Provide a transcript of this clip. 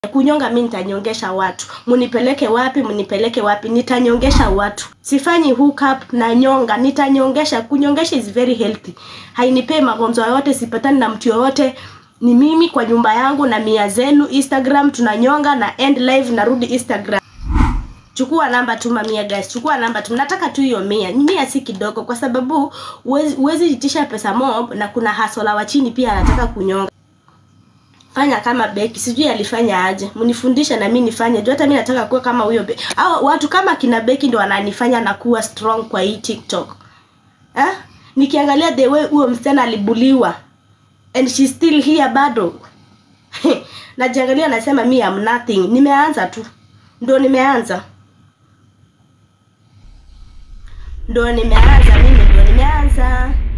kunyonga mi nitanyongesha watu munipeleke wapi munipeleke wapi nitanyongesha watu sifanyi hook up na nyonga nitanyongesha kunyongesha is very healthy hainipei magonjwa yote sipatani na mtu yoyote ni mimi kwa nyumba yangu na mia zenu instagram tunanyonga na end live narudi instagram chukua namba tuma mia guys chukua namba tu nataka tu hiyo mia mia si kidogo kwa sababu huwezi huwezi itisha pesa mob na kuna hasola wa chini pia anataka kunyonga fanya kama beki sijui alifanya aje mnifundishe na mi nifanye juu hata mi nataka kuwa kama huyo Be- au watu kama kina beki ndo wananifanya na kuwa strong kwa hii tiktok eh? nikiangalia the way huyo msichana alibuliwa and she still here bado najiangalia nasema mi am nothing nimeanza tu ndo nimeanza ndo nimeanza mimi ndo nimeanza